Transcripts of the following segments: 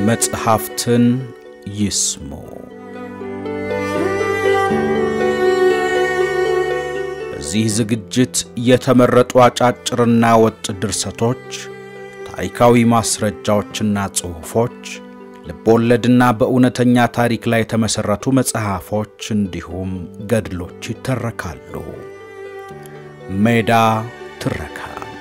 መጽሐፍትን ይስሙ። በዚህ ዝግጅት የተመረጡ አጫጭርና ወጥ ድርሰቶች፣ ታሪካዊ ማስረጃዎችና ጽሑፎች፣ ልቦወለድና በእውነተኛ ታሪክ ላይ የተመሠረቱ መጽሐፎች እንዲሁም ገድሎች ይተረካሉ። ሜዳ ትረካ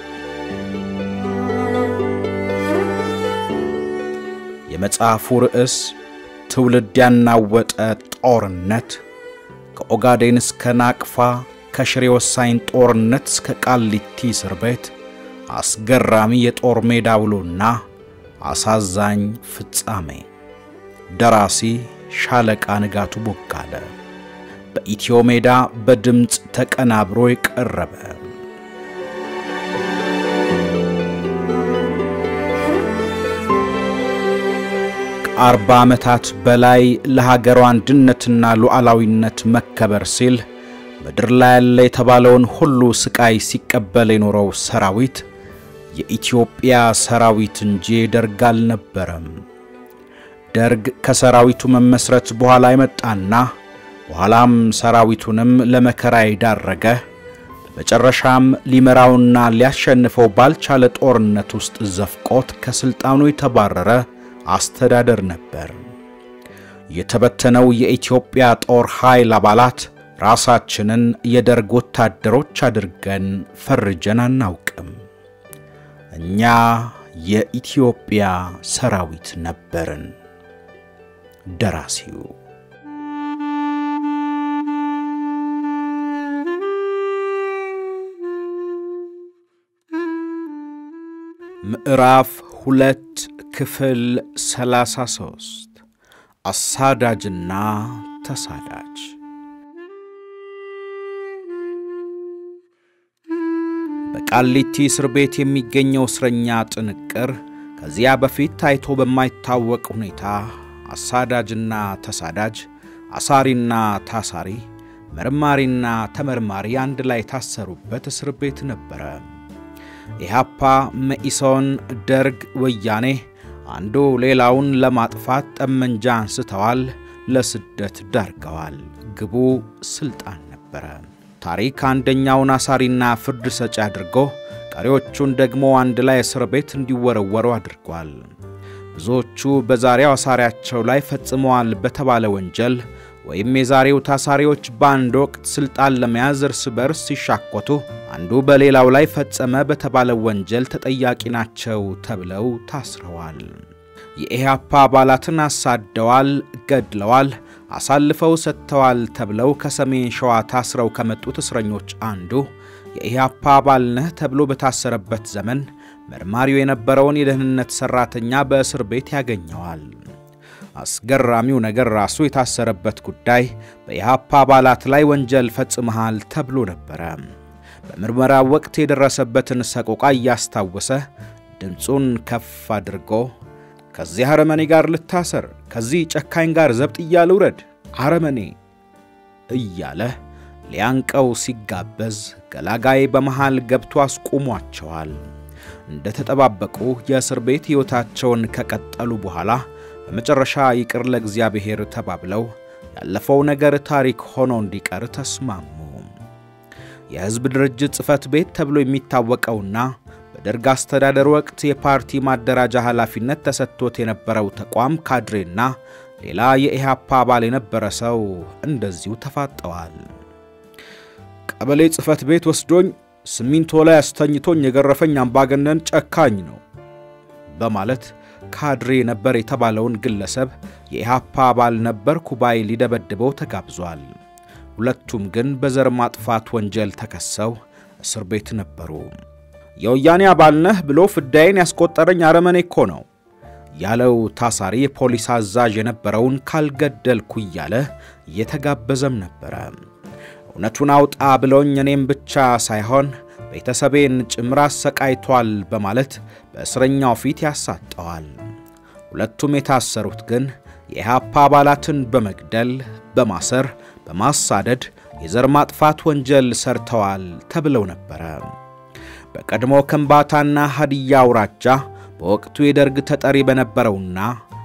የመጽሐፉ ርዕስ ትውልድ ያናወጠ ጦርነት ከኦጋዴን እስከ ናቅፋ ከሽሬ ወሳኝ ጦርነት እስከ ቃሊቲ እስር ቤት አስገራሚ የጦር ሜዳ ውሎና አሳዛኝ ፍጻሜ። ደራሲ ሻለቃ ንጋቱ ቦጋለ። በኢትዮ ሜዳ በድምፅ ተቀናብሮ የቀረበ ከአርባ ዓመታት በላይ ለሀገሯ አንድነትና ሉዓላዊነት መከበር ሲል ምድር ላይ ያለ የተባለውን ሁሉ ስቃይ ሲቀበል የኖረው ሰራዊት የኢትዮጵያ ሰራዊት እንጂ ደርግ አልነበረም። ደርግ ከሰራዊቱ መመስረት በኋላ የመጣና በኋላም ሰራዊቱንም ለመከራ የዳረገ በመጨረሻም ሊመራውና ሊያሸንፈው ባልቻለ ጦርነት ውስጥ ዘፍቆት ከሥልጣኑ የተባረረ አስተዳደር ነበር። የተበተነው የኢትዮጵያ ጦር ኃይል አባላት ራሳችንን የደርግ ወታደሮች አድርገን ፈርጀን አናውቅም። እኛ የኢትዮጵያ ሰራዊት ነበርን። ደራሲው ምዕራፍ ሁለት ክፍል 33 አሳዳጅና ተሳዳጅ በቃሊቲ እስር ቤት የሚገኘው እስረኛ ጥንቅር ከዚያ በፊት ታይቶ በማይታወቅ ሁኔታ አሳዳጅና ተሳዳጅ፣ አሳሪና ታሳሪ፣ መርማሪና ተመርማሪ አንድ ላይ የታሰሩበት እስር ቤት ነበረ። ኢህአፓ፣ መኢሶን፣ ደርግ፣ ወያኔ አንዱ ሌላውን ለማጥፋት ጠመንጃ አንስተዋል፣ ለስደት ዳርገዋል። ግቡ ስልጣን ነበረ። ታሪክ አንደኛውን አሳሪና ፍርድ ሰጪ አድርጎ ቀሪዎቹን ደግሞ አንድ ላይ እስር ቤት እንዲወረወሩ አድርጓል። ብዙዎቹ በዛሬው አሳሪያቸው ላይ ፈጽመዋል በተባለ ወንጀል ወይም የዛሬው ታሳሪዎች በአንድ ወቅት ሥልጣን ለመያዝ እርስ በርስ ሲሻኮቱ አንዱ በሌላው ላይ ፈጸመ በተባለ ወንጀል ተጠያቂ ናቸው ተብለው ታስረዋል። የኢህአፓ አባላትን አሳደዋል፣ ገድለዋል፣ አሳልፈው ሰጥተዋል ተብለው ከሰሜን ሸዋ ታስረው ከመጡት እስረኞች አንዱ የኢህአፓ አባል ነህ ተብሎ በታሰረበት ዘመን መርማሪው የነበረውን የደህንነት ሠራተኛ በእስር ቤት ያገኘዋል። አስገራሚው ነገር ራሱ የታሰረበት ጉዳይ በኢህአፓ አባላት ላይ ወንጀል ፈጽመሃል ተብሎ ነበረ። በምርመራው ወቅት የደረሰበትን ሰቆቃ እያስታወሰ ድምፁን ከፍ አድርጎ ከዚህ አረመኔ ጋር ልታሰር፣ ከዚህ ጨካኝ ጋር ዘብጥያ ልውረድ፣ አረመኔ እያለ ሊያንቀው ሲጋበዝ ገላጋይ በመሃል ገብቶ አስቁሟቸዋል። እንደ ተጠባበቁ የእስር ቤት ሕይወታቸውን ከቀጠሉ በኋላ በመጨረሻ ይቅር ለእግዚአብሔር ተባብለው ያለፈው ነገር ታሪክ ሆኖ እንዲቀር ተስማሙ። የሕዝብ ድርጅት ጽሕፈት ቤት ተብሎ የሚታወቀውና በደርግ አስተዳደር ወቅት የፓርቲ ማደራጃ ኃላፊነት ተሰጥቶት የነበረው ተቋም ካድሬና ሌላ የኢህአፓ አባል የነበረ ሰው እንደዚሁ ተፋጠዋል። ቀበሌ ጽሕፈት ቤት ወስዶኝ ሲሚንቶ ላይ አስተኝቶኝ የገረፈኝ አምባገነን ጨካኝ ነው በማለት ካድሬ ነበር የተባለውን ግለሰብ የኢህአፓ አባል ነበር ኩባይ ሊደበድበው ተጋብዟል። ሁለቱም ግን በዘር ማጥፋት ወንጀል ተከሰው እስር ቤት ነበሩ። የወያኔ አባል ነህ ብሎ ፍዳዬን ያስቆጠረኝ አረመኔ እኮ ነው ያለው ታሳሪ የፖሊስ አዛዥ የነበረውን ካልገደልኩ እያለ እየተጋበዘም ነበረ። እውነቱን አውጣ ብሎኝ እኔም ብቻ ሳይሆን ቤተሰቤን ጭምር አሰቃይቷል በማለት በእስረኛው ፊት ያሳጠዋል። ሁለቱም የታሰሩት ግን የኢህአፓ አባላትን በመግደል በማሰር፣ በማሳደድ የዘር ማጥፋት ወንጀል ሰርተዋል ተብለው ነበረ። በቀድሞ ከምባታና ሀዲያ አውራጃ በወቅቱ የደርግ ተጠሪ በነበረውና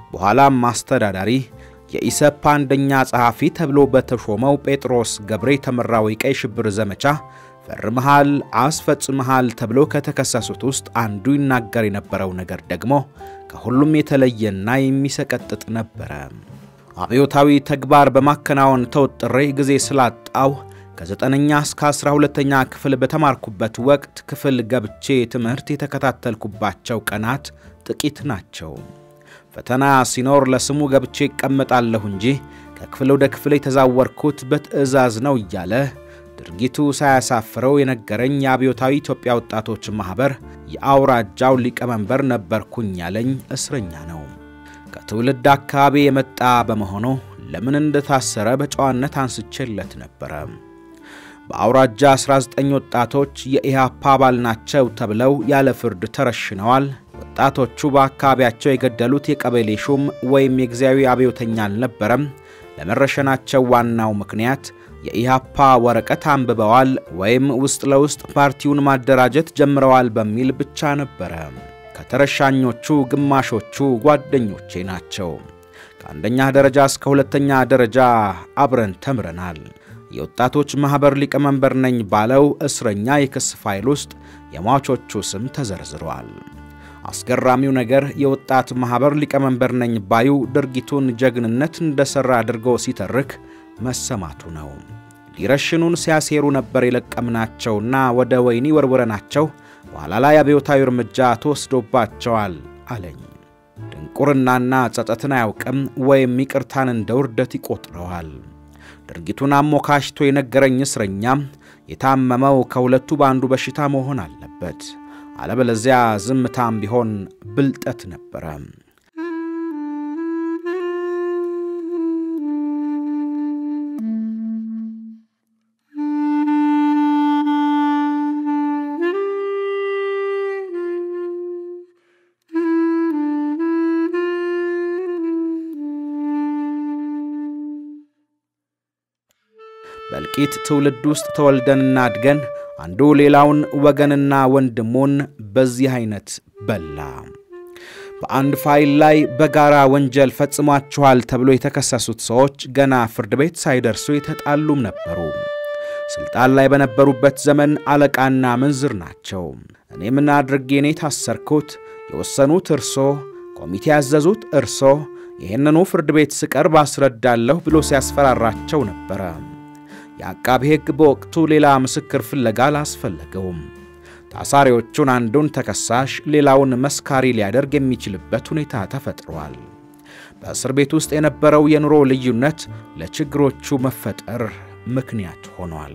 በኋላም አስተዳዳሪ የኢሰፓ አንደኛ ጸሐፊ ተብሎ በተሾመው ጴጥሮስ ገብሬ የተመራው የቀይ ሽብር ዘመቻ ፈርመሃል፣ አስፈጽመሃል ተብሎ ከተከሰሱት ውስጥ አንዱ ይናገር የነበረው ነገር ደግሞ ከሁሉም የተለየና የሚሰቀጥጥ ነበረ። አብዮታዊ ተግባር በማከናወን ተወጥሬ ጊዜ ስላጣው ከዘጠነኛ እስከ አስራ ሁለተኛ ክፍል በተማርኩበት ወቅት ክፍል ገብቼ ትምህርት የተከታተልኩባቸው ቀናት ጥቂት ናቸው። ፈተና ሲኖር ለስሙ ገብቼ ይቀመጣለሁ እንጂ ከክፍል ወደ ክፍል የተዛወርኩት በትዕዛዝ ነው እያለ ድርጊቱ ሳያሳፍረው የነገረኝ የአብዮታዊ ኢትዮጵያ ወጣቶች ማኅበር የአውራጃው ሊቀመንበር ነበርኩኝ ያለኝ እስረኛ ነው። ከትውልድ አካባቢ የመጣ በመሆኑ ለምን እንደታሰረ በጨዋነት አንስቼለት ነበረ። በአውራጃ 19 ወጣቶች የኢህአፓ አባል ናቸው ተብለው ያለ ፍርድ ተረሽነዋል። ወጣቶቹ በአካባቢያቸው የገደሉት የቀበሌ ሹም ወይም የጊዜያዊ አብዮተኛ አልነበረም። ለመረሸናቸው ዋናው ምክንያት የኢህአፓ ወረቀት አንብበዋል ወይም ውስጥ ለውስጥ ፓርቲውን ማደራጀት ጀምረዋል በሚል ብቻ ነበረ። ከተረሻኞቹ ግማሾቹ ጓደኞቼ ናቸው። ከአንደኛ ደረጃ እስከ ሁለተኛ ደረጃ አብረን ተምረናል። የወጣቶች ማኅበር ሊቀመንበር ነኝ ባለው እስረኛ የክስ ፋይል ውስጥ የሟቾቹ ስም ተዘርዝሯል። አስገራሚው ነገር የወጣት ማኅበር ሊቀመንበር ነኝ ባዩ ድርጊቱን ጀግንነት እንደሠራ አድርጎ ሲተርክ መሰማቱ ነው። ሊረሽኑን ሲያሴሩ ነበር የለቀምናቸውና ወደ ወህኒ ወርውረናቸው በኋላ ላይ አብዮታዊ እርምጃ ተወስዶባቸዋል አለኝ። ድንቁርናና ጸጸትን አያውቅም ወይም ይቅርታን እንደ ውርደት ይቆጥረዋል። ድርጊቱን አሞካሽቶ የነገረኝ እስረኛም የታመመው ከሁለቱ በአንዱ በሽታ መሆን አለበት፣ አለበለዚያ ዝምታም ቢሆን ብልጠት ነበረ። በእልቂት ትውልድ ውስጥ ተወልደንና አድገን አንዱ ሌላውን ወገንና ወንድሙን በዚህ አይነት በላ። በአንድ ፋይል ላይ በጋራ ወንጀል ፈጽሟችኋል ተብሎ የተከሰሱት ሰዎች ገና ፍርድ ቤት ሳይደርሱ የተጣሉም ነበሩ። ስልጣን ላይ በነበሩበት ዘመን አለቃና ምንዝር ናቸው። እኔ ምን አድርጌ እኔ ታሰርኩት? የወሰኑት እርሶ፣ ኮሚቴ ያዘዙት እርሶ፣ ይህንኑ ፍርድ ቤት ስቀርብ አስረዳለሁ ብሎ ሲያስፈራራቸው ነበረ። የአቃቢ ሕግ በወቅቱ ሌላ ምስክር ፍለጋ አላስፈለገውም። ታሳሪዎቹን አንዱን ተከሳሽ ሌላውን መስካሪ ሊያደርግ የሚችልበት ሁኔታ ተፈጥሯል። በእስር ቤት ውስጥ የነበረው የኑሮ ልዩነት ለችግሮቹ መፈጠር ምክንያት ሆኗል።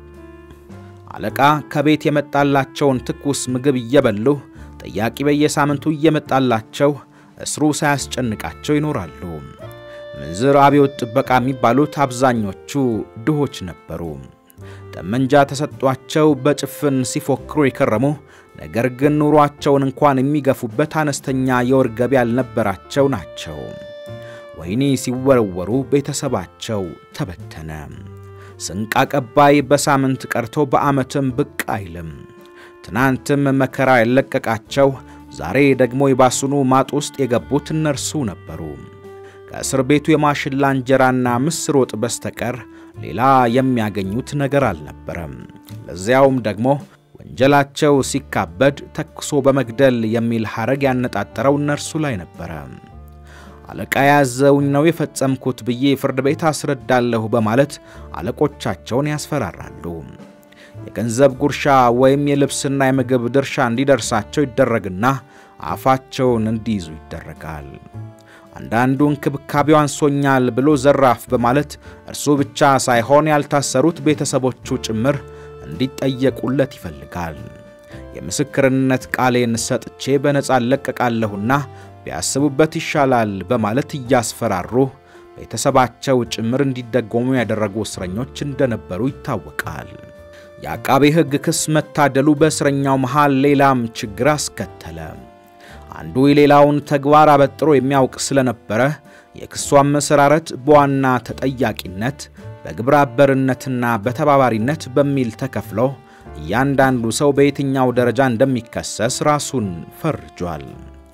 አለቃ ከቤት የመጣላቸውን ትኩስ ምግብ እየበሉ ጠያቂ በየሳምንቱ እየመጣላቸው እስሩ ሳያስጨንቃቸው ይኖራሉ። ምንዝር አብዮት ጥበቃ የሚባሉት አብዛኞቹ ድሆች ነበሩ። ጠመንጃ ተሰጧቸው በጭፍን ሲፎክሩ የከረሙ ነገር ግን ኑሯቸውን እንኳን የሚገፉበት አነስተኛ የወር ገቢ ያልነበራቸው ናቸው። ወህኒ ሲወረወሩ ቤተሰባቸው ተበተነ። ስንቅ አቀባይ በሳምንት ቀርቶ በዓመትም ብቅ አይልም። ትናንትም መከራ ያለቀቃቸው ዛሬ ደግሞ የባሱኑ ማጥ ውስጥ የገቡት እነርሱ ነበሩ። ከእስር ቤቱ የማሽላ እንጀራና ምስር ወጥ በስተቀር ሌላ የሚያገኙት ነገር አልነበረም። ለዚያውም ደግሞ ወንጀላቸው ሲካበድ ተኩሶ በመግደል የሚል ሐረግ ያነጣጠረው እነርሱ ላይ ነበረ። አለቃ ያዘውኝ ነው የፈጸምኩት ብዬ ፍርድ ቤት አስረዳለሁ በማለት አለቆቻቸውን ያስፈራራሉ። የገንዘብ ጉርሻ ወይም የልብስና የምግብ ድርሻ እንዲደርሳቸው ይደረግና አፋቸውን እንዲይዙ ይደረጋል። አንዳንዱ እንክብካቤው አንሶኛል ብሎ ዘራፍ በማለት እርሱ ብቻ ሳይሆን ያልታሰሩት ቤተሰቦቹ ጭምር እንዲጠየቁለት ይፈልጋል። የምስክርነት ቃሌን ሰጥቼ በነፃ እለቀቃለሁና ቢያስቡበት ይሻላል በማለት እያስፈራሩ ቤተሰባቸው ጭምር እንዲደጎሙ ያደረጉ እስረኞች እንደነበሩ ይታወቃል። የአቃቤ ሕግ ክስ መታደሉ በእስረኛው መሃል ሌላም ችግር አስከተለ። አንዱ የሌላውን ተግባር አበጥሮ የሚያውቅ ስለነበረ የክሱ አመሰራረት በዋና ተጠያቂነት በግብረ አበርነትና በተባባሪነት በሚል ተከፍሎ እያንዳንዱ ሰው በየትኛው ደረጃ እንደሚከሰስ ራሱን ፈርጇል።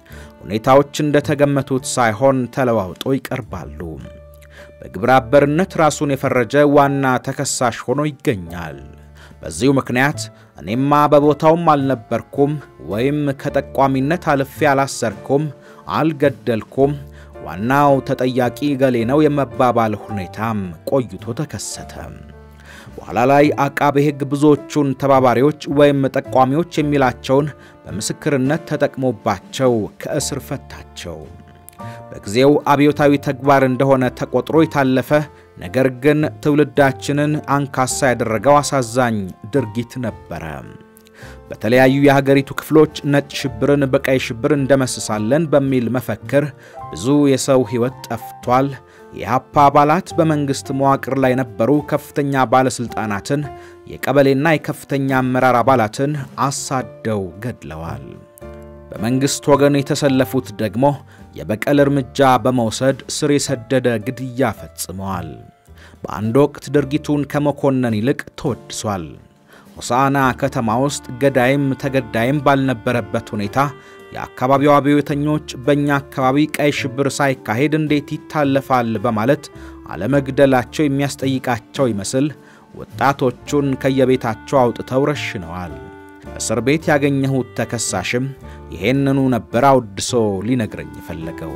ሁኔታዎች እንደተገመቱት ሳይሆን ተለዋውጦ ይቀርባሉ። በግብረ አበርነት ራሱን የፈረጀ ዋና ተከሳሽ ሆኖ ይገኛል። በዚሁ ምክንያት እኔማ በቦታውም አልነበርኩም ወይም ከጠቋሚነት አልፌ አላሰርኩም፣ አልገደልኩም፣ ዋናው ተጠያቂ ገሌ ነው የመባባል ሁኔታም ቆይቶ ተከሰተ። በኋላ ላይ አቃቤ ሕግ ብዙዎቹን ተባባሪዎች ወይም ጠቋሚዎች የሚላቸውን በምስክርነት ተጠቅሞባቸው ከእስር ፈታቸው። በጊዜው አብዮታዊ ተግባር እንደሆነ ተቆጥሮ የታለፈ ነገር ግን ትውልዳችንን አንካሳ ያደረገው አሳዛኝ ድርጊት ነበረ። በተለያዩ የሀገሪቱ ክፍሎች ነጭ ሽብርን በቀይ ሽብር እንደመስሳለን በሚል መፈክር ብዙ የሰው ሕይወት ጠፍቷል። የኢህአፓ አባላት በመንግሥት መዋቅር ላይ የነበሩ ከፍተኛ ባለሥልጣናትን፣ የቀበሌና የከፍተኛ አመራር አባላትን አሳደው ገድለዋል። በመንግሥት ወገን የተሰለፉት ደግሞ የበቀል እርምጃ በመውሰድ ስር የሰደደ ግድያ ፈጽመዋል። በአንድ ወቅት ድርጊቱን ከመኮነን ይልቅ ተወድሷል። ሆሳዕና ከተማ ውስጥ ገዳይም ተገዳይም ባልነበረበት ሁኔታ የአካባቢው አብዮተኞች በእኛ አካባቢ ቀይ ሽብር ሳይካሄድ እንዴት ይታለፋል በማለት አለመግደላቸው የሚያስጠይቃቸው ይመስል ወጣቶቹን ከየቤታቸው አውጥተው ረሽነዋል። እስር ቤት ያገኘሁት ተከሳሽም ይሄንኑ ነበር አውድሶ ሊነግረኝ የፈለገው።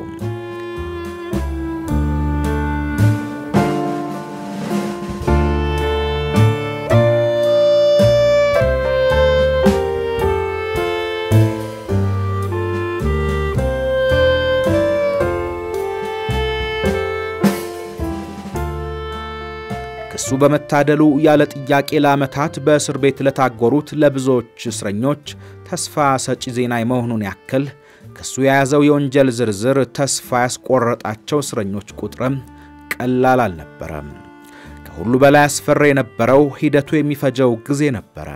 ክሱ በመታደሉ ያለ ጥያቄ ለዓመታት በእስር ቤት ለታጎሩት ለብዙዎች እስረኞች ተስፋ ሰጪ ዜና የመሆኑን ያክል ክሱ የያዘው የወንጀል ዝርዝር ተስፋ ያስቆረጣቸው እስረኞች ቁጥርም ቀላል አልነበረም። ከሁሉ በላይ አስፈሪ የነበረው ሂደቱ የሚፈጀው ጊዜ ነበረ።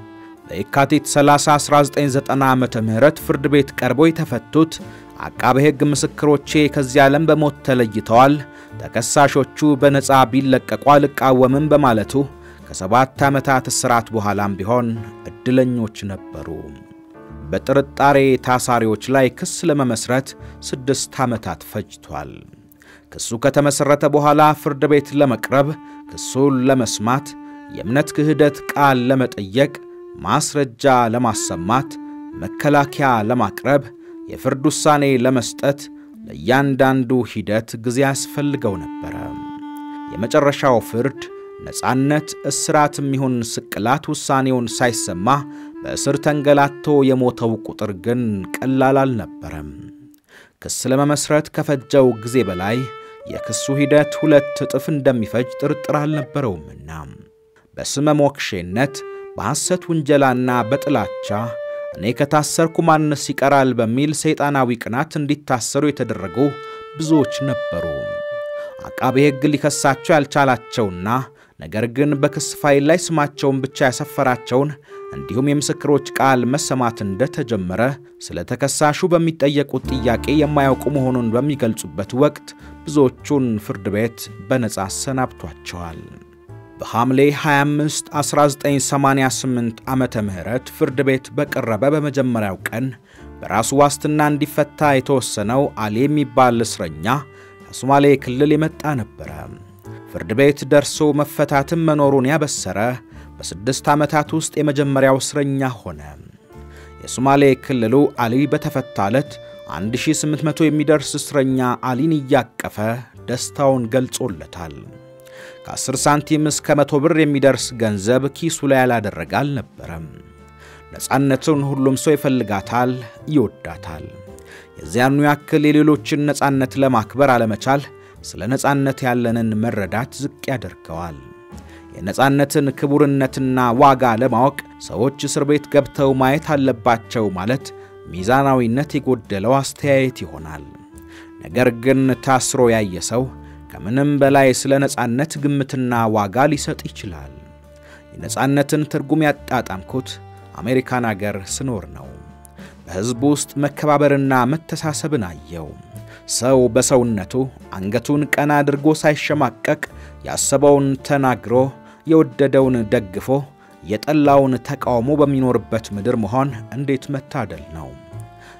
በየካቲት 30 1990 ዓ ም ፍርድ ቤት ቀርበው የተፈቱት አቃቤ ሕግ ምስክሮቼ ከዚህ ዓለም በሞት ተለይተዋል፣ ተከሳሾቹ በነፃ ቢለቀቁ አልቃወምም በማለቱ ከሰባት ዓመታት እስራት በኋላም ቢሆን ዕድለኞች ነበሩ። በጥርጣሬ ታሳሪዎች ላይ ክስ ለመመስረት ስድስት ዓመታት ፈጅቷል። ክሱ ከተመሠረተ በኋላ ፍርድ ቤት ለመቅረብ፣ ክሱን ለመስማት፣ የእምነት ክህደት ቃል ለመጠየቅ፣ ማስረጃ ለማሰማት፣ መከላከያ ለማቅረብ የፍርድ ውሳኔ ለመስጠት ለእያንዳንዱ ሂደት ጊዜ ያስፈልገው ነበረ። የመጨረሻው ፍርድ ነፃነት፣ እስራትም ይሁን ስቅላት ውሳኔውን ሳይሰማ በእስር ተንገላቶ የሞተው ቁጥር ግን ቀላል አልነበረም። ክስ ለመመስረት ከፈጀው ጊዜ በላይ የክሱ ሂደት ሁለት እጥፍ እንደሚፈጅ ጥርጥር አልነበረውምና በስመ ሞክሼነት በሐሰት ውንጀላና በጥላቻ እኔ ከታሰርኩ ማንስ ይቀራል በሚል ሰይጣናዊ ቅናት እንዲታሰሩ የተደረጉ ብዙዎች ነበሩ። አቃቤ ሕግ ሊከሳቸው ያልቻላቸውና ነገር ግን በክስ ፋይል ላይ ስማቸውን ብቻ ያሰፈራቸውን እንዲሁም የምስክሮች ቃል መሰማት እንደተጀመረ ስለ ተከሳሹ በሚጠየቁት ጥያቄ የማያውቁ መሆኑን በሚገልጹበት ወቅት ብዙዎቹን ፍርድ ቤት በነጻ አሰናብቷቸዋል። በሐምሌ 25 1988 ዓመተ ምህረት ፍርድ ቤት በቀረበ በመጀመሪያው ቀን በራሱ ዋስትና እንዲፈታ የተወሰነው አሊ የሚባል እስረኛ ከሶማሌ ክልል የመጣ ነበረ። ፍርድ ቤት ደርሶ መፈታትም መኖሩን ያበሰረ በስድስት ዓመታት ውስጥ የመጀመሪያው እስረኛ ሆነ። የሶማሌ ክልሉ አሊ በተፈታ ዕለት 1800 የሚደርስ እስረኛ አሊን እያቀፈ ደስታውን ገልጾለታል። ከ10 ሳንቲም እስከ መቶ ብር የሚደርስ ገንዘብ ኪሱ ላይ ያላደረገ አልነበረም። ነፃነቱን ሁሉም ሰው ይፈልጋታል፣ ይወዳታል። የዚያኑ ያክል የሌሎችን ነፃነት ለማክበር አለመቻል ስለ ነፃነት ያለንን መረዳት ዝቅ ያደርገዋል። የነፃነትን ክቡርነትና ዋጋ ለማወቅ ሰዎች እስር ቤት ገብተው ማየት አለባቸው ማለት ሚዛናዊነት የጎደለው አስተያየት ይሆናል። ነገር ግን ታስሮ ያየ ሰው ከምንም በላይ ስለ ነፃነት ግምትና ዋጋ ሊሰጥ ይችላል። የነፃነትን ትርጉም ያጣጣምኩት አሜሪካን አገር ስኖር ነው። በሕዝቡ ውስጥ መከባበርና መተሳሰብን አየው። ሰው በሰውነቱ አንገቱን ቀና አድርጎ ሳይሸማቀቅ ያሰበውን ተናግሮ የወደደውን ደግፎ የጠላውን ተቃውሞ በሚኖርበት ምድር መሆን እንዴት መታደል ነው!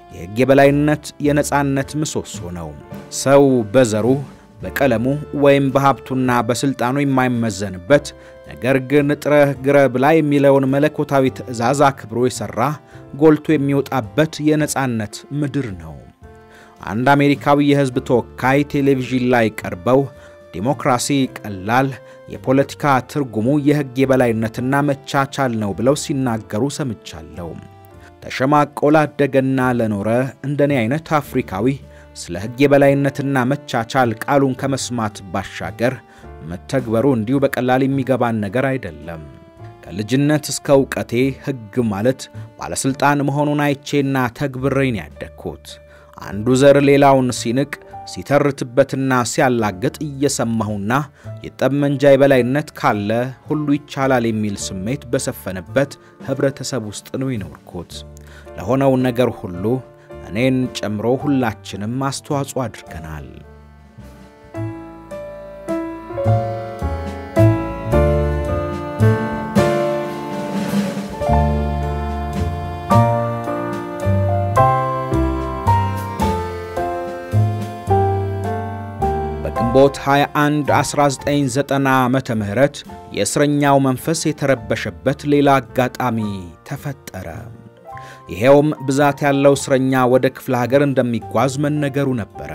የሕግ የበላይነት የነጻነት ምሰሶ ነው። ሰው በዘሩ በቀለሙ ወይም በሀብቱና በሥልጣኑ የማይመዘንበት ነገር ግን ጥረህ ግረህ ብላ የሚለውን መለኮታዊ ትእዛዝ አክብሮ የሠራ ጎልቶ የሚወጣበት የነጻነት ምድር ነው። አንድ አሜሪካዊ የሕዝብ ተወካይ ቴሌቪዥን ላይ ቀርበው ዲሞክራሲ ቀላል፣ የፖለቲካ ትርጉሙ የሕግ የበላይነትና መቻቻል ነው ብለው ሲናገሩ ሰምቻለሁ። ተሸማቆ ላደገና ለኖረ እንደኔ አይነት አፍሪካዊ ስለ ሕግ የበላይነትና መቻቻል ቃሉን ከመስማት ባሻገር መተግበሩ እንዲሁ በቀላል የሚገባን ነገር አይደለም። ከልጅነት እስከ እውቀቴ ሕግ ማለት ባለሥልጣን መሆኑን አይቼና ተግብሬን ያደግኩት አንዱ ዘር ሌላውን ሲንቅ ሲተርትበትና ሲያላግጥ እየሰማሁና የጠመንጃ የበላይነት ካለ ሁሉ ይቻላል የሚል ስሜት በሰፈነበት ኅብረተሰብ ውስጥ ነው የኖርኩት። ለሆነው ነገር ሁሉ እኔን ጨምሮ ሁላችንም አስተዋጽኦ አድርገናል። ግንቦት 21 1990 ዓመተ ምህረት የእስረኛው መንፈስ የተረበሸበት ሌላ አጋጣሚ ተፈጠረ። ይሄውም ብዛት ያለው እስረኛ ወደ ክፍለ ሀገር እንደሚጓዝ መነገሩ ነበረ።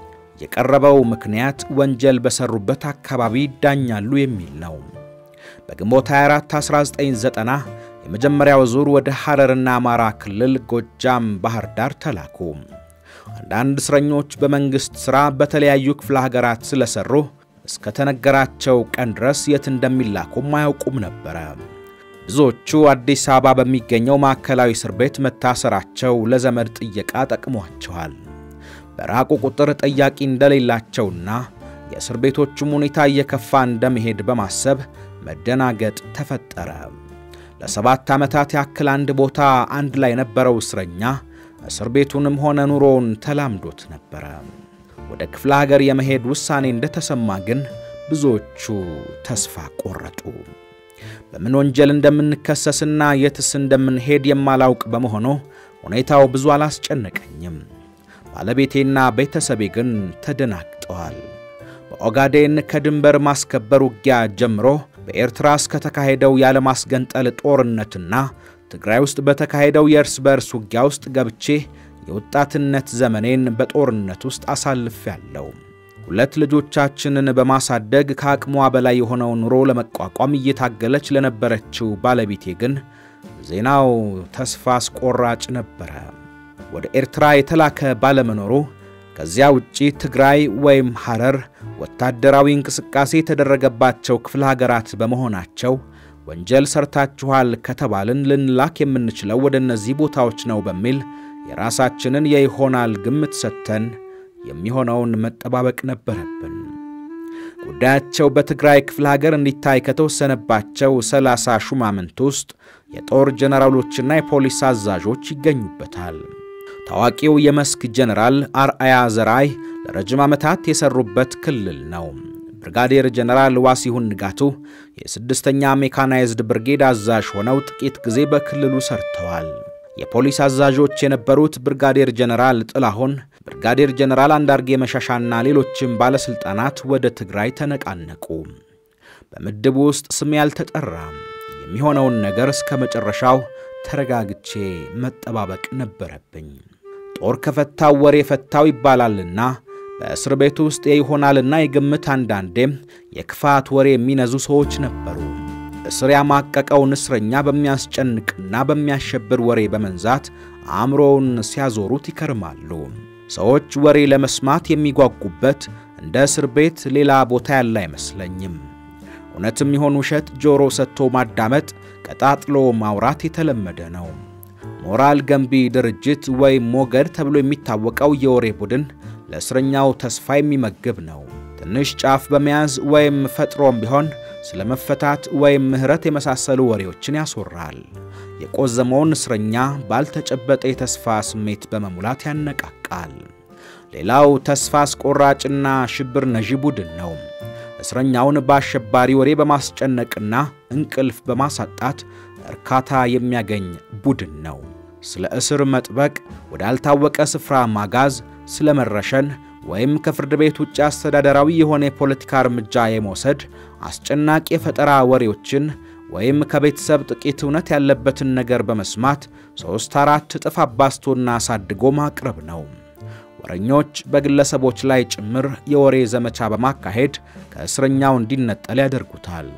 የቀረበው ምክንያት ወንጀል በሰሩበት አካባቢ ይዳኛሉ የሚል ነው። በግንቦት 24 1990 የመጀመሪያው ዙር ወደ ሐረርና አማራ ክልል ጎጃም ባህር ዳር ተላኩ። አንዳንድ እስረኞች በመንግሥት ሥራ በተለያዩ ክፍለ ሀገራት ስለሰሩ እስከ ተነገራቸው ቀን ድረስ የት እንደሚላኩም አያውቁም ነበረ። ብዙዎቹ አዲስ አበባ በሚገኘው ማዕከላዊ እስር ቤት መታሰራቸው ለዘመድ ጥየቃ ጠቅሟቸዋል። በራቁ ቁጥር ጠያቂ እንደሌላቸውና የእስር ቤቶቹም ሁኔታ እየከፋ እንደመሄድ በማሰብ መደናገጥ ተፈጠረ። ለሰባት ዓመታት ያክል አንድ ቦታ አንድ ላይ የነበረው እስረኛ እስር ቤቱንም ሆነ ኑሮውን ተላምዶት ነበረ። ወደ ክፍለ ሀገር የመሄድ ውሳኔ እንደተሰማ ግን ብዙዎቹ ተስፋ ቆረጡ። በምን ወንጀል እንደምንከሰስና የትስ እንደምንሄድ የማላውቅ በመሆኑ ሁኔታው ብዙ አላስጨነቀኝም። ባለቤቴና ቤተሰቤ ግን ተደናግጠዋል። በኦጋዴን ከድንበር ማስከበር ውጊያ ጀምሮ በኤርትራ እስከተካሄደው ያለማስገንጠል ጦርነትና ትግራይ ውስጥ በተካሄደው የእርስ በእርስ ውጊያ ውስጥ ገብቼ የወጣትነት ዘመኔን በጦርነት ውስጥ አሳልፌያለሁ። ሁለት ልጆቻችንን በማሳደግ ከአቅሟ በላይ የሆነው ኑሮ ለመቋቋም እየታገለች ለነበረችው ባለቤቴ ግን ዜናው ተስፋ አስቆራጭ ነበረ። ወደ ኤርትራ የተላከ ባለመኖሩ ከዚያ ውጪ ትግራይ ወይም ሐረር ወታደራዊ እንቅስቃሴ የተደረገባቸው ክፍለ ሀገራት በመሆናቸው ወንጀል ሰርታችኋል ከተባልን ልንላክ የምንችለው ወደ እነዚህ ቦታዎች ነው በሚል የራሳችንን የይሆናል ግምት ሰጥተን የሚሆነውን መጠባበቅ ነበረብን። ጉዳያቸው በትግራይ ክፍለ ሀገር እንዲታይ ከተወሰነባቸው ሰላሳ ሹማምንት ውስጥ የጦር ጀነራሎችና የፖሊስ አዛዦች ይገኙበታል። ታዋቂው የመስክ ጀነራል አርአያ ዘራይ ለረጅም ዓመታት የሰሩበት ክልል ነው። ብርጋዴር ጀነራል ዋሲሁን ንጋቱ የስድስተኛ ሜካናይዝድ ብርጌድ አዛዥ ሆነው ጥቂት ጊዜ በክልሉ ሰርተዋል። የፖሊስ አዛዦች የነበሩት ብርጋዴር ጀነራል ጥላሁን፣ ብርጋዴር ጀነራል አንዳርጌ መሻሻና ሌሎችም ባለሥልጣናት ወደ ትግራይ ተነቃነቁ። በምድቡ ውስጥ ስም ያልተጠራም የሚሆነውን ነገር እስከ መጨረሻው ተረጋግቼ መጠባበቅ ነበረብኝ። ጦር ከፈታው ወሬ ፈታው ይባላልና በእስር ቤት ውስጥ የይሆናልና የግምት አንዳንዴም የክፋት ወሬ የሚነዙ ሰዎች ነበሩ። እስር ያማቀቀውን እስረኛ በሚያስጨንቅና በሚያሸብር ወሬ በመንዛት አእምሮውን ሲያዞሩት ይከርማሉ። ሰዎች ወሬ ለመስማት የሚጓጉበት እንደ እስር ቤት ሌላ ቦታ ያለ አይመስለኝም። እውነትም ይሆን ውሸት ጆሮ ሰጥቶ ማዳመጥ፣ ቀጣጥሎ ማውራት የተለመደ ነው። ሞራል ገንቢ ድርጅት ወይም ሞገድ ተብሎ የሚታወቀው የወሬ ቡድን ለእስረኛው ተስፋ የሚመግብ ነው። ትንሽ ጫፍ በመያዝ ወይም ፈጥሮም ቢሆን ስለ መፈታት ወይም ምሕረት የመሳሰሉ ወሬዎችን ያስወራል። የቆዘመውን እስረኛ ባልተጨበጠ የተስፋ ስሜት በመሙላት ያነቃቃል። ሌላው ተስፋ አስቆራጭና ሽብር ነዢ ቡድን ነው። እስረኛውን በአሸባሪ ወሬ በማስጨነቅና እንቅልፍ በማሳጣት እርካታ የሚያገኝ ቡድን ነው። ስለ እስር መጥበቅ፣ ወዳልታወቀ ስፍራ ማጋዝ፣ ስለ መረሸን ወይም ከፍርድ ቤት ውጭ አስተዳደራዊ የሆነ የፖለቲካ እርምጃ የመውሰድ አስጨናቂ የፈጠራ ወሬዎችን ወይም ከቤተሰብ ጥቂት እውነት ያለበትን ነገር በመስማት ሦስት አራት እጥፍ አባስቶና አሳድጎ ማቅረብ ነው። ወረኞች በግለሰቦች ላይ ጭምር የወሬ ዘመቻ በማካሄድ ከእስረኛው እንዲነጠል ያደርጉታል።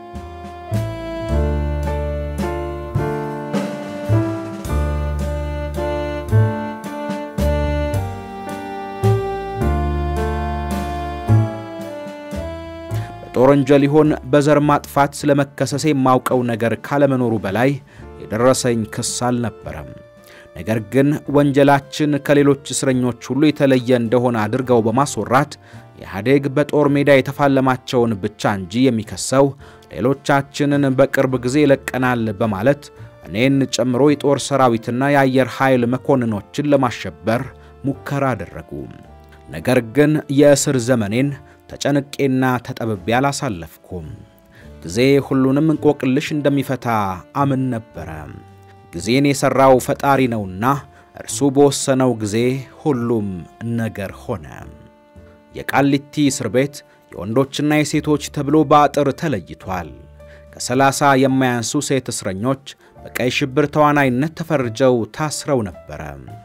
በጦር ወንጀል ይሆን በዘር ማጥፋት ስለመከሰሴ የማውቀው ነገር ካለመኖሩ በላይ የደረሰኝ ክስ አልነበረም። ነገር ግን ወንጀላችን ከሌሎች እስረኞች ሁሉ የተለየ እንደሆነ አድርገው በማስወራት ኢህአዴግ በጦር ሜዳ የተፋለማቸውን ብቻ እንጂ የሚከሰው ሌሎቻችንን በቅርብ ጊዜ ይለቀናል በማለት እኔን ጨምሮ የጦር ሰራዊትና የአየር ኃይል መኮንኖችን ለማሸበር ሙከራ አደረጉ። ነገር ግን የእስር ዘመኔን ተጨንቄና ተጠብቤ አላሳለፍኩም። ጊዜ ሁሉንም እንቆቅልሽ እንደሚፈታ አምን ነበረ። ጊዜን የሠራው ፈጣሪ ነውና እርሱ በወሰነው ጊዜ ሁሉም ነገር ሆነ። የቃሊቲ እስር ቤት የወንዶችና የሴቶች ተብሎ በአጥር ተለይቷል። ከሰላሳ የማያንሱ ሴት እስረኞች በቀይ ሽብር ተዋናይነት ተፈርጀው ታስረው ነበረ።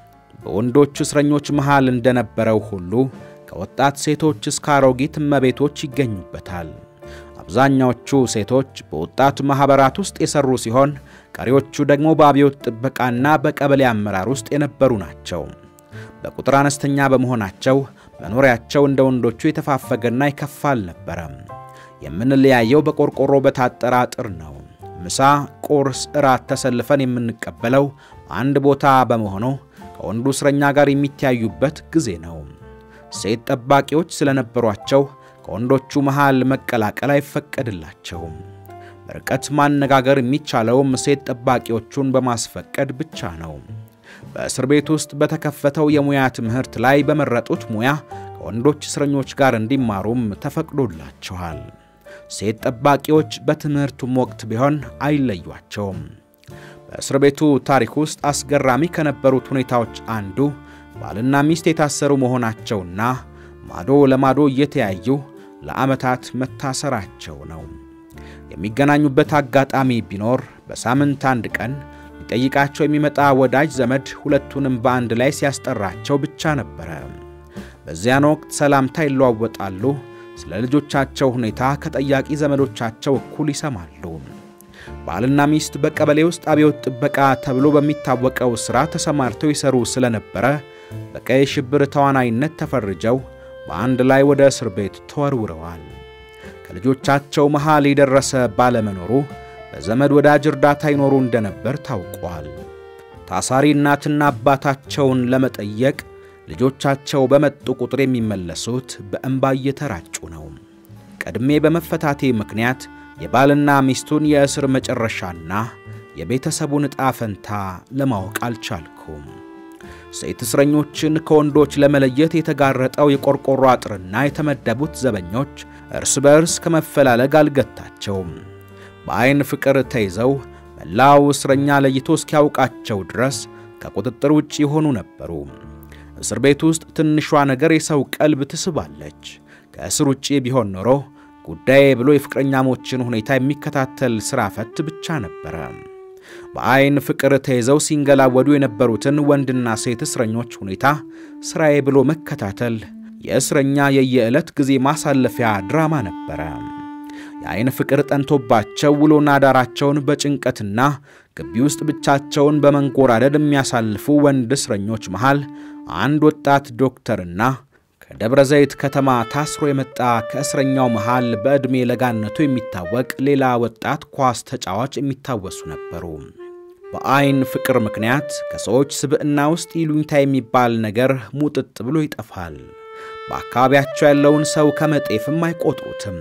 በወንዶች እስረኞች መሃል እንደነበረው ሁሉ ከወጣት ሴቶች እስከ አሮጊት እመቤቶች ይገኙበታል። አብዛኛዎቹ ሴቶች በወጣት ማኅበራት ውስጥ የሠሩ ሲሆን ቀሪዎቹ ደግሞ በአብዮት ጥበቃና በቀበሌ አመራር ውስጥ የነበሩ ናቸው። በቁጥር አነስተኛ በመሆናቸው መኖሪያቸው እንደ ወንዶቹ የተፋፈገና የከፋ አልነበረም። የምንለያየው በቆርቆሮ በታጠረ አጥር ነው። ምሳ፣ ቁርስ፣ እራት ተሰልፈን የምንቀበለው አንድ ቦታ በመሆኑ ከወንዱ እስረኛ ጋር የሚተያዩበት ጊዜ ነው። ሴት ጠባቂዎች ስለነበሯቸው ከወንዶቹ መሃል መቀላቀል አይፈቀድላቸውም። በርቀት ማነጋገር የሚቻለውም ሴት ጠባቂዎቹን በማስፈቀድ ብቻ ነው። በእስር ቤት ውስጥ በተከፈተው የሙያ ትምህርት ላይ በመረጡት ሙያ ከወንዶች እስረኞች ጋር እንዲማሩም ተፈቅዶላቸዋል። ሴት ጠባቂዎች በትምህርቱም ወቅት ቢሆን አይለዩአቸውም። በእስር ቤቱ ታሪክ ውስጥ አስገራሚ ከነበሩት ሁኔታዎች አንዱ ባልና ሚስት የታሰሩ መሆናቸውና ማዶ ለማዶ እየተያዩ ለዓመታት መታሰራቸው ነው። የሚገናኙበት አጋጣሚ ቢኖር በሳምንት አንድ ቀን ሊጠይቃቸው የሚመጣ ወዳጅ ዘመድ ሁለቱንም በአንድ ላይ ሲያስጠራቸው ብቻ ነበረ። በዚያን ወቅት ሰላምታ ይለዋወጣሉ። ስለ ልጆቻቸው ሁኔታ ከጠያቂ ዘመዶቻቸው እኩል ይሰማሉ። ባልና ሚስት በቀበሌ ውስጥ አብዮት ጥበቃ ተብሎ በሚታወቀው ሥራ ተሰማርተው ይሰሩ ስለነበረ በቀይ ሽብር ተዋናይነት ተፈርጀው በአንድ ላይ ወደ እስር ቤት ተወርውረዋል። ከልጆቻቸው መሃል የደረሰ ባለመኖሩ በዘመድ ወዳጅ እርዳታ ይኖሩ እንደነበር ታውቋል። ታሳሪ እናትና አባታቸውን ለመጠየቅ ልጆቻቸው በመጡ ቁጥር የሚመለሱት በእንባ እየተራጩ ነው። ቀድሜ በመፈታቴ ምክንያት የባልና ሚስቱን የእስር መጨረሻና የቤተሰቡን ዕጣ ፈንታ ለማወቅ አልቻልኩም። ሴት እስረኞችን ከወንዶች ለመለየት የተጋረጠው የቆርቆሮ አጥርና የተመደቡት ዘበኞች እርስ በእርስ ከመፈላለግ አልገታቸውም። በዐይን ፍቅር ተይዘው መላው እስረኛ ለይቶ እስኪያውቃቸው ድረስ ከቁጥጥር ውጭ የሆኑ ነበሩ። እስር ቤት ውስጥ ትንሿ ነገር የሰው ቀልብ ትስባለች። ከእስር ውጭ ቢሆን ኖሮ ጉዳዬ ብሎ የፍቅረኛሞችን ሁኔታ የሚከታተል ሥራ ፈት ብቻ ነበረ። በዐይን ፍቅር ተይዘው ሲንገላወዱ የነበሩትን ወንድና ሴት እስረኞች ሁኔታ ሥራዬ ብሎ መከታተል የእስረኛ የየዕለት ጊዜ ማሳለፊያ ድራማ ነበረ። የዐይን ፍቅር ጠንቶባቸው ውሎና ዳራቸውን በጭንቀትና ግቢ ውስጥ ብቻቸውን በመንጎራደድ የሚያሳልፉ ወንድ እስረኞች መሃል አንድ ወጣት ዶክተርና ከደብረ ዘይት ከተማ ታስሮ የመጣ ከእስረኛው መሃል በዕድሜ ለጋነቱ የሚታወቅ ሌላ ወጣት ኳስ ተጫዋች የሚታወሱ ነበሩ። በዐይን ፍቅር ምክንያት ከሰዎች ስብዕና ውስጥ ይሉኝታ የሚባል ነገር ሙጥጥ ብሎ ይጠፋል። በአካባቢያቸው ያለውን ሰው ከመጤፍም አይቆጥሩትም።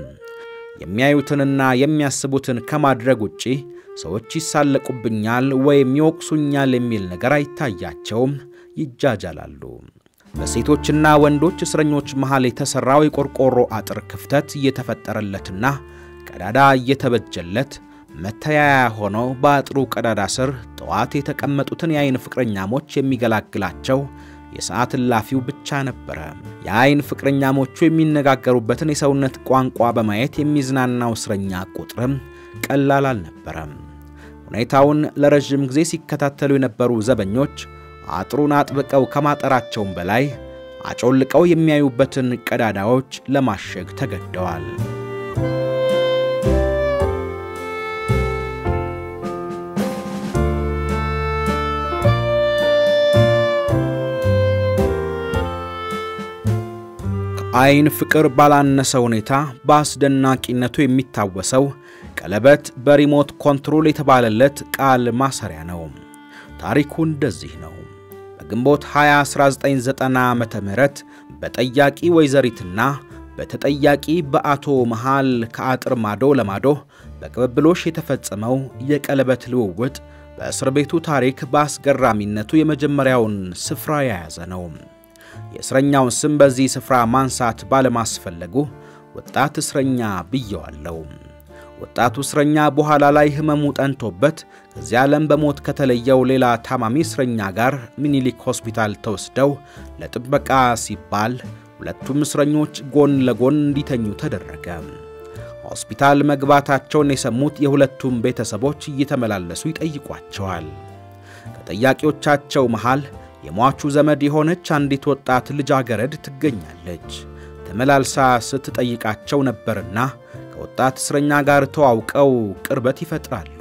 የሚያዩትንና የሚያስቡትን ከማድረግ ውጪ ሰዎች ይሳለቁብኛል ወይም ይወቅሱኛል የሚል ነገር አይታያቸውም፣ ይጃጃላሉ። በሴቶችና ወንዶች እስረኞች መሃል የተሠራው የቆርቆሮ አጥር ክፍተት እየተፈጠረለትና ቀዳዳ እየተበጀለት መተያያ ሆኖ በአጥሩ ቀዳዳ ስር ጠዋት የተቀመጡትን የአይን ፍቅረኛሞች የሚገላግላቸው የሰዓት እላፊው ብቻ ነበረ። የአይን ፍቅረኛሞቹ የሚነጋገሩበትን የሰውነት ቋንቋ በማየት የሚዝናናው እስረኛ ቁጥርም ቀላል አልነበረም። ሁኔታውን ለረዥም ጊዜ ሲከታተሉ የነበሩ ዘበኞች አጥሩን አጥብቀው ከማጠራቸውም በላይ አጮልቀው የሚያዩበትን ቀዳዳዎች ለማሸግ ተገደዋል። ከአይን ፍቅር ባላነሰ ሁኔታ በአስደናቂነቱ የሚታወሰው ቀለበት በሪሞት ኮንትሮል የተባለለት ቃል ማሰሪያ ነው። ታሪኩ እንደዚህ ነው። በግንቦት 20 1990 ዓ ም በጠያቂ ወይዘሪትና በተጠያቂ በአቶ መሃል ከአጥር ማዶ ለማዶ በቅብብሎሽ የተፈጸመው የቀለበት ልውውጥ በእስር ቤቱ ታሪክ በአስገራሚነቱ የመጀመሪያውን ስፍራ የያዘ ነው። የእስረኛውን ስም በዚህ ስፍራ ማንሳት ባለማስፈለጉ ወጣት እስረኛ ብየዋለው። ወጣቱ እስረኛ በኋላ ላይ ሕመሙ ጠንቶበት ከዚህ ዓለም በሞት ከተለየው ሌላ ታማሚ እስረኛ ጋር ሚኒሊክ ሆስፒታል ተወስደው ለጥበቃ ሲባል ሁለቱም እስረኞች ጎን ለጎን እንዲተኙ ተደረገ። ሆስፒታል መግባታቸውን የሰሙት የሁለቱም ቤተሰቦች እየተመላለሱ ይጠይቋቸዋል። ከጠያቂዎቻቸው መሃል የሟቹ ዘመድ የሆነች አንዲት ወጣት ልጃገረድ ትገኛለች። ተመላልሳ ስትጠይቃቸው ነበርና ከወጣት እስረኛ ጋር ተዋውቀው ቅርበት ይፈጥራሉ።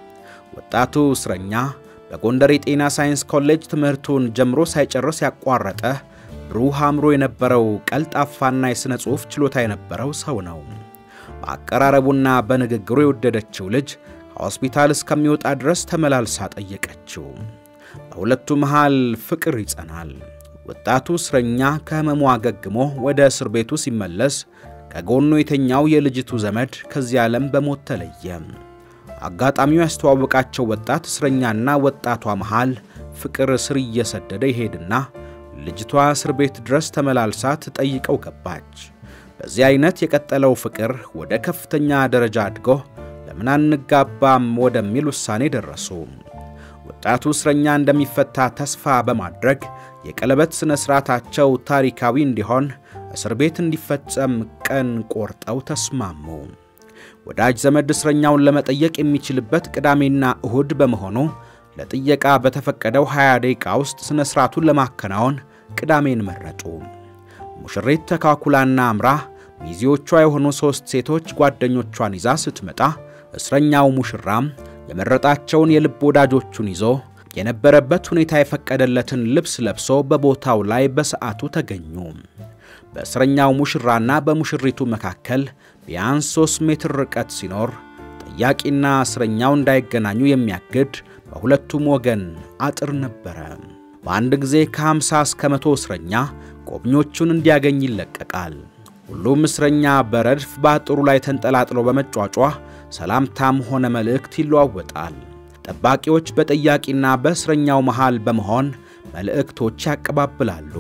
ወጣቱ እስረኛ በጎንደር የጤና ሳይንስ ኮሌጅ ትምህርቱን ጀምሮ ሳይጨርስ ያቋረጠ ብሩህ አእምሮ የነበረው ቀልጣፋና የሥነ ጽሑፍ ችሎታ የነበረው ሰው ነው። በአቀራረቡና በንግግሩ የወደደችው ልጅ ከሆስፒታል እስከሚወጣ ድረስ ተመላልሳ ጠየቀችው። በሁለቱ መሃል ፍቅር ይጸናል። ወጣቱ እስረኛ ከሕመሙ አገግሞ ወደ እስር ቤቱ ሲመለስ ከጎኑ የተኛው የልጅቱ ዘመድ ከዚህ ዓለም በሞት ተለየ። አጋጣሚው ያስተዋወቃቸው ወጣት እስረኛና ወጣቷ መሃል ፍቅር ስር እየሰደደ ይሄድና ልጅቷ እስር ቤት ድረስ ተመላልሳ ትጠይቀው ገባች። በዚህ አይነት የቀጠለው ፍቅር ወደ ከፍተኛ ደረጃ አድጎ ለምን አንጋባም ወደሚል ውሳኔ ደረሱ። ወጣቱ እስረኛ እንደሚፈታ ተስፋ በማድረግ የቀለበት ሥነ ሥርዓታቸው ታሪካዊ እንዲሆን እስር ቤት እንዲፈጸም ቀን ቆርጠው ተስማሙ። ወዳጅ ዘመድ እስረኛውን ለመጠየቅ የሚችልበት ቅዳሜና እሁድ በመሆኑ ለጥየቃ በተፈቀደው 20 ደቂቃ ውስጥ ሥነ ሥርዓቱን ለማከናወን ቅዳሜን መረጡ። ሙሽሪት ተካኩላና አምራ ሚዜዎቿ የሆኑ ሦስት ሴቶች ጓደኞቿን ይዛ ስትመጣ እስረኛው ሙሽራም የመረጣቸውን የልብ ወዳጆቹን ይዞ የነበረበት ሁኔታ የፈቀደለትን ልብስ ለብሶ በቦታው ላይ በሰዓቱ ተገኙ። በእስረኛው ሙሽራና በሙሽሪቱ መካከል ቢያንስ ሦስት ሜትር ርቀት ሲኖር ጠያቂና እስረኛው እንዳይገናኙ የሚያግድ በሁለቱም ወገን አጥር ነበረ። በአንድ ጊዜ ከ50 እስከ መቶ እስረኛ ጎብኚዎቹን እንዲያገኝ ይለቀቃል። ሁሉም እስረኛ በረድፍ በአጥሩ ላይ ተንጠላጥሎ በመጯጯ ሰላምታም ሆነ መልእክት ይለዋወጣል። ጠባቂዎች በጠያቂና በእስረኛው መሃል በመሆን መልእክቶች ያቀባብላሉ።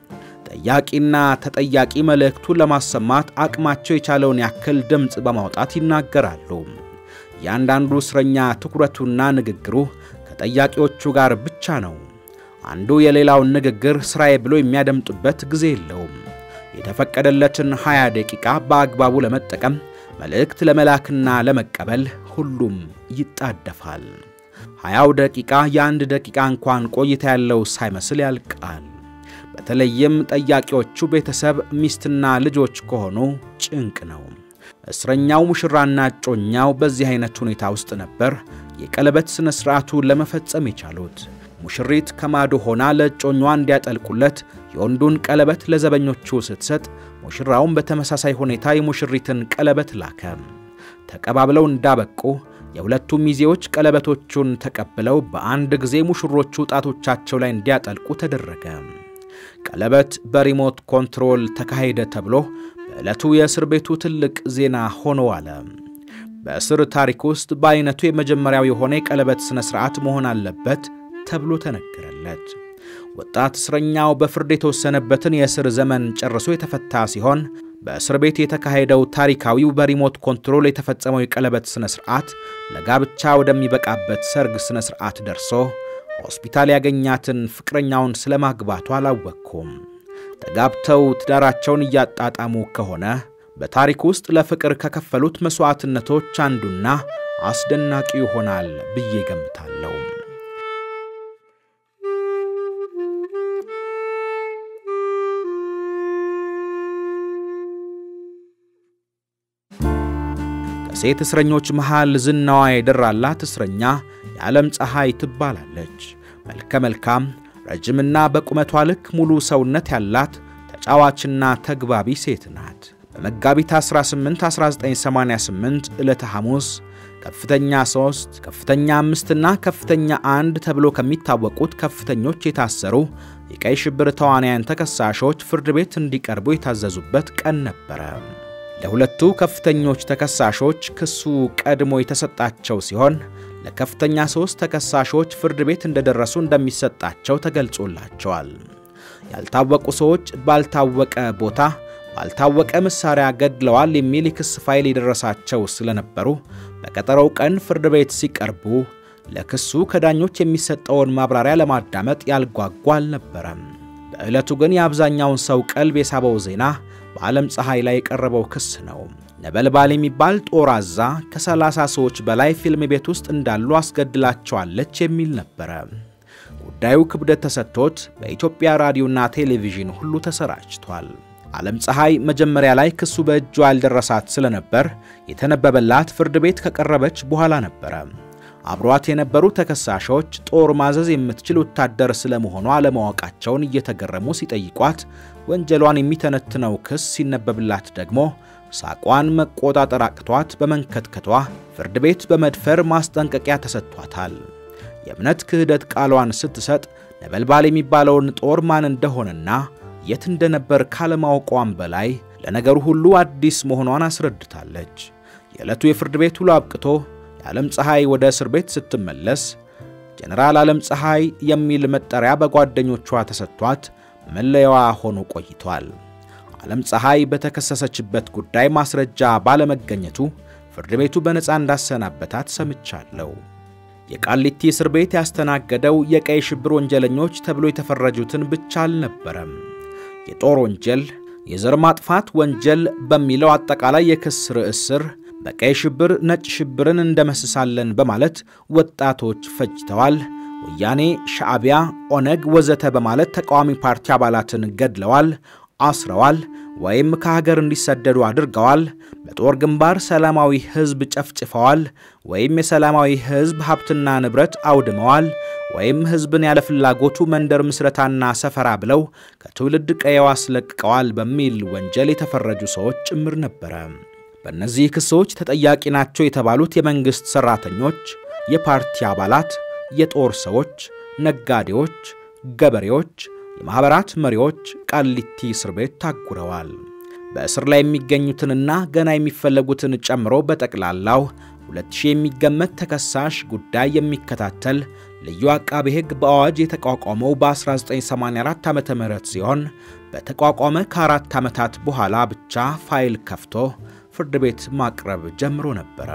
ጠያቂና ተጠያቂ መልእክቱን ለማሰማት አቅማቸው የቻለውን ያክል ድምፅ በማውጣት ይናገራሉ። እያንዳንዱ እስረኛ ትኩረቱና ንግግሩ ከጠያቂዎቹ ጋር ብቻ ነው። አንዱ የሌላውን ንግግር ስራዬ ብሎ የሚያደምጡበት ጊዜ የለውም። የተፈቀደለትን 20 ደቂቃ በአግባቡ ለመጠቀም መልእክት ለመላክና ለመቀበል ሁሉም ይጣደፋል። 20 ደቂቃ የአንድ ደቂቃ እንኳን ቆይታ ያለው ሳይመስል ያልቃል። በተለይም ጠያቂዎቹ ቤተሰብ ሚስትና ልጆች ከሆኑ ጭንቅ ነው። እስረኛው ሙሽራና እጮኛው በዚህ አይነት ሁኔታ ውስጥ ነበር የቀለበት ሥነ ሥርዓቱ ለመፈጸም የቻሉት። ሙሽሪት ከማዶ ሆና ለእጮኛዋ እንዲያጠልቁለት የወንዱን ቀለበት ለዘበኞቹ ስትሰጥ፣ ሙሽራውን በተመሳሳይ ሁኔታ የሙሽሪትን ቀለበት ላከ። ተቀባብለው እንዳበቁ የሁለቱም ሚዜዎች ቀለበቶቹን ተቀብለው በአንድ ጊዜ ሙሽሮቹ ጣቶቻቸው ላይ እንዲያጠልቁ ተደረገ። ቀለበት በሪሞት ኮንትሮል ተካሄደ ተብሎ በዕለቱ የእስር ቤቱ ትልቅ ዜና ሆኖ አለ። በእስር ታሪክ ውስጥ በአይነቱ የመጀመሪያው የሆነ የቀለበት ሥነ ሥርዓት መሆን አለበት ተብሎ ተነገረለት። ወጣት እስረኛው በፍርድ የተወሰነበትን የእስር ዘመን ጨርሶ የተፈታ ሲሆን በእስር ቤት የተካሄደው ታሪካዊው በሪሞት ኮንትሮል የተፈጸመው የቀለበት ሥነ ሥርዓት ለጋብቻ ወደሚበቃበት ሰርግ ሥነ ሥርዓት ደርሶ ሆስፒታል ያገኛትን ፍቅረኛውን ስለ ማግባቱ አላወቅኩም። ተጋብተው ትዳራቸውን እያጣጣሙ ከሆነ በታሪክ ውስጥ ለፍቅር ከከፈሉት መሥዋዕትነቶች አንዱና አስደናቂው ይሆናል ብዬ ገምታለሁ። ከሴት እስረኞች መሃል ዝናዋ የደራላት እስረኛ የዓለም ፀሐይ ትባላለች። መልከ መልካም፣ ረጅምና በቁመቷ ልክ ሙሉ ሰውነት ያላት ተጫዋችና ተግባቢ ሴት ናት። በመጋቢት 18 1988 ዕለተ ሐሙስ ከፍተኛ 3 ከፍተኛ 5 እና ከፍተኛ 1 ተብሎ ከሚታወቁት ከፍተኞች የታሰሩ የቀይ ሽብር ተዋናያን ተከሳሾች ፍርድ ቤት እንዲቀርቡ የታዘዙበት ቀን ነበረ። ለሁለቱ ከፍተኞች ተከሳሾች ክሱ ቀድሞ የተሰጣቸው ሲሆን ለከፍተኛ ሦስት ተከሳሾች ፍርድ ቤት እንደደረሱ እንደሚሰጣቸው ተገልጾላቸዋል። ያልታወቁ ሰዎች ባልታወቀ ቦታ ባልታወቀ መሳሪያ ገድለዋል የሚል የክስ ፋይል የደረሳቸው ስለነበሩ በቀጠሮው ቀን ፍርድ ቤት ሲቀርቡ ለክሱ ከዳኞች የሚሰጠውን ማብራሪያ ለማዳመጥ ያልጓጓ አልነበረም። በዕለቱ ግን የአብዛኛውን ሰው ቀልብ የሳበው ዜና በዓለም ፀሐይ ላይ የቀረበው ክስ ነው። ነበልባል የሚባል ጦር አዛ ከ30 ሰዎች በላይ ፊልም ቤት ውስጥ እንዳሉ አስገድላቸዋለች የሚል ነበረ። ጉዳዩ ክብደት ተሰጥቶት በኢትዮጵያ ራዲዮና ቴሌቪዥን ሁሉ ተሰራጭቷል። ዓለም ፀሐይ መጀመሪያ ላይ ክሱ በእጇ ያልደረሳት ስለነበር የተነበበላት ፍርድ ቤት ከቀረበች በኋላ ነበረ። አብሯት የነበሩ ተከሳሾች ጦር ማዘዝ የምትችል ወታደር ስለመሆኗ አለማወቃቸውን እየተገረሙ ሲጠይቋት ወንጀሏን የሚተነትነው ክስ ሲነበብላት ደግሞ ሳቋን መቆጣጠር አቅቷት በመንከትከቷ ፍርድ ቤት በመድፈር ማስጠንቀቂያ ተሰጥቷታል። የእምነት ክህደት ቃሏን ስትሰጥ ነበልባል የሚባለውን ጦር ማን እንደሆነና የት እንደነበር ካለማወቋም በላይ ለነገሩ ሁሉ አዲስ መሆኗን አስረድታለች። የዕለቱ የፍርድ ቤት ውሎ አብቅቶ የዓለም ፀሐይ ወደ እስር ቤት ስትመለስ ጀነራል ዓለም ፀሐይ የሚል መጠሪያ በጓደኞቿ ተሰጥቷት መለያዋ ሆኖ ቆይቷል። ዓለም ፀሐይ በተከሰሰችበት ጉዳይ ማስረጃ ባለመገኘቱ ፍርድ ቤቱ በነፃ እንዳሰናበታት ሰምቻለሁ። የቃሊቲ እስር ቤት ያስተናገደው የቀይ ሽብር ወንጀለኞች ተብሎ የተፈረጁትን ብቻ አልነበረም። የጦር ወንጀል፣ የዘር ማጥፋት ወንጀል በሚለው አጠቃላይ የክስ ርዕስ ስር በቀይ ሽብር ነጭ ሽብርን እንደመስሳለን በማለት ወጣቶች ፈጅተዋል፣ ወያኔ፣ ሻዕቢያ፣ ኦነግ ወዘተ በማለት ተቃዋሚ ፓርቲ አባላትን ገድለዋል፣ አስረዋል ወይም ከሀገር እንዲሰደዱ አድርገዋል፣ በጦር ግንባር ሰላማዊ ሕዝብ ጨፍጭፈዋል ወይም የሰላማዊ ሕዝብ ሀብትና ንብረት አውድመዋል ወይም ሕዝብን ያለ ፍላጎቱ መንደር ምስረታና ሰፈራ ብለው ከትውልድ ቀየው አስለቅቀዋል በሚል ወንጀል የተፈረጁ ሰዎች ጭምር ነበረ። በእነዚህ ክሶች ተጠያቂ ናቸው የተባሉት የመንግሥት ሠራተኞች፣ የፓርቲ አባላት፣ የጦር ሰዎች፣ ነጋዴዎች፣ ገበሬዎች፣ የማኅበራት መሪዎች ቃሊቲ እስር ቤት ታጉረዋል። በእስር ላይ የሚገኙትንና ገና የሚፈለጉትን ጨምሮ በጠቅላላው 2000 የሚገመት ተከሳሽ ጉዳይ የሚከታተል ልዩ አቃቤ ሕግ በአዋጅ የተቋቋመው በ1984 ዓ ም ሲሆን በተቋቋመ ከአራት ዓመታት በኋላ ብቻ ፋይል ከፍቶ ፍርድ ቤት ማቅረብ ጀምሮ ነበረ።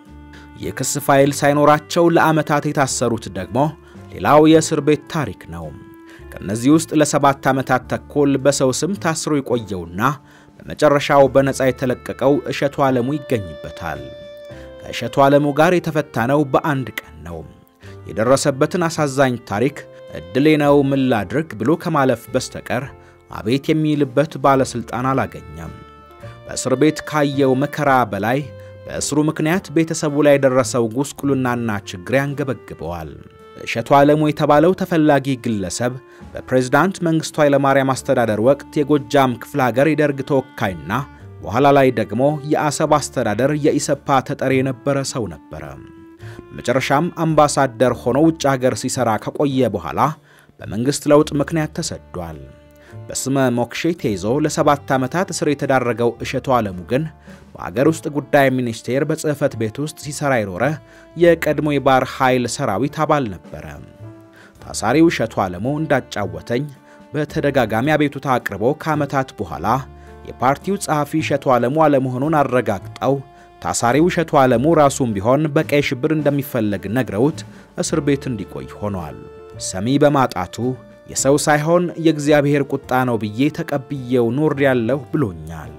የክስ ፋይል ሳይኖራቸው ለዓመታት የታሰሩት ደግሞ ሌላው የእስር ቤት ታሪክ ነው። ከእነዚህ ውስጥ ለሰባት ዓመታት ተኩል በሰው ስም ታስሮ የቆየውና በመጨረሻው በነፃ የተለቀቀው እሸቱ ዓለሙ ይገኝበታል። ከእሸቱ ዓለሙ ጋር የተፈታነው በአንድ ቀን ነው። የደረሰበትን አሳዛኝ ታሪክ ዕድሌ ነው ምን ላድርግ ብሎ ከማለፍ በስተቀር አቤት የሚልበት ባለሥልጣን አላገኘም። በእስር ቤት ካየው መከራ በላይ በእስሩ ምክንያት ቤተሰቡ ላይ የደረሰው ጉስቁልናና ችግር ያንገበግበዋል። እሸቱ ዓለሙ የተባለው ተፈላጊ ግለሰብ በፕሬዝዳንት መንግሥቱ ኃይለማርያም አስተዳደር ወቅት የጎጃም ክፍለ ሀገር የደርግ ተወካይና በኋላ ላይ ደግሞ የአሰብ አስተዳደር የኢሰፓ ተጠሪ የነበረ ሰው ነበረ። በመጨረሻም አምባሳደር ሆኖ ውጭ ሀገር ሲሰራ ከቆየ በኋላ በመንግሥት ለውጥ ምክንያት ተሰዷል። በስመ ሞክሼ ተይዞ ለሰባት ዓመታት እስር የተዳረገው እሸቱ ዓለሙ ግን በአገር ውስጥ ጉዳይ ሚኒስቴር በጽሕፈት ቤት ውስጥ ሲሰራ የኖረ የቀድሞ የባሕር ኃይል ሰራዊት አባል ነበረ። ታሳሪው እሸቱ ዓለሙ እንዳጫወተኝ በተደጋጋሚ አቤቱታ አቅርቦ ከዓመታት በኋላ የፓርቲው ጸሐፊ እሸቱ ዓለሙ አለመሆኑን አረጋግጠው ታሳሪው እሸቱ ዓለሙ ራሱም ቢሆን በቀይ ሽብር እንደሚፈለግ ነግረውት እስር ቤት እንዲቆይ ሆኗል። ሰሚ በማጣቱ የሰው ሳይሆን የእግዚአብሔር ቁጣ ነው ብዬ ተቀብዬው ኖር ያለሁ ብሎኛል።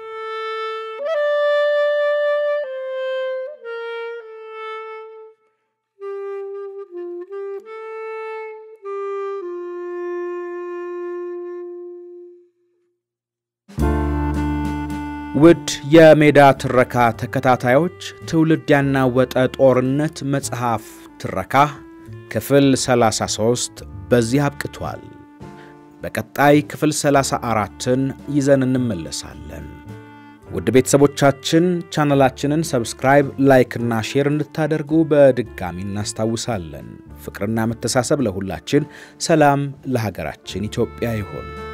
ውድ የሜዳ ትረካ ተከታታዮች ትውልድ ያናወጠ ጦርነት መጽሐፍ ትረካ ክፍል 33 በዚህ አብቅቷል። በቀጣይ ክፍል 34ን ይዘን እንመለሳለን። ውድ ቤተሰቦቻችን ቻናላችንን ሰብስክራይብ፣ ላይክ እና ሼር እንድታደርጉ በድጋሚ እናስታውሳለን። ፍቅርና መተሳሰብ ለሁላችን፣ ሰላም ለሀገራችን ኢትዮጵያ ይሆን።